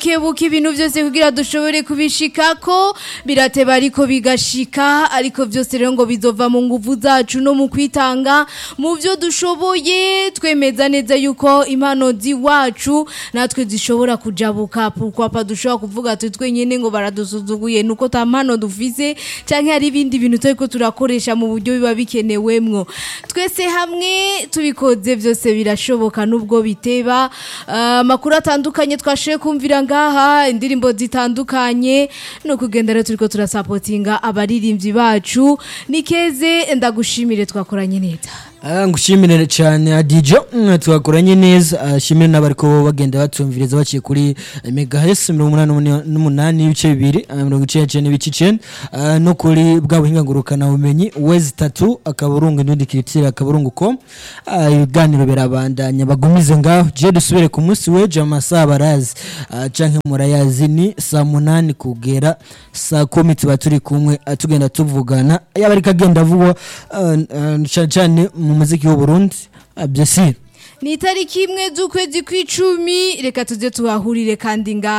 kebuka ibintu byose kugira dushobore kubishikako birateba ariko bigashika ariko byose rero ngo bizova mu nguvu zacu no mu kwitanga mu byo dushoboye twemeza neza yuko impano ziwacu natwe zishobora kujabuka pourquoi dushobora kuvuga ati twenyene ngo baradusuzuguye nuko ta mpano dufise canke hari ibindi bintu turiko turakoresha mu buryo biba bikenewemwo twese hamwe tubikoze byose birashoboka nubwo biteba amakuru atandukanye twashoboye kumvira ngaha indirimbo zitandukanye no kugenda rero turiko turasapotinga abaririmbyi bacu nikeze ndagushimire twakoranye neza Ah, ngushimire cyane Adijo mm, twakoranye neza ashimire n'abariko bagenda batumviriza baciye kuri megahertz 88 n'ibice bibiri ah, mirongo icenda n'icenda n'ibice icenda ah, no kuri bwa buhinga ngurukana bumenyi wezi tatu akaburungu n'undi kiritire akaburungu com Ah, ibiganiro birabandanya bagumize ngaho je dusubire ku munsi w'ejo amasaha barazi ah, canke murayazi ni saa munani kugera saa kumi tuba turi kumwe ah, tugenda tuvugana yaba ariko agenda avugwa ah, ah, cane cane mu muziki w'uburundi byesire ni itariki imwe z'ukwezi kw'icumi reka tuze tuhahurire kandi ngaha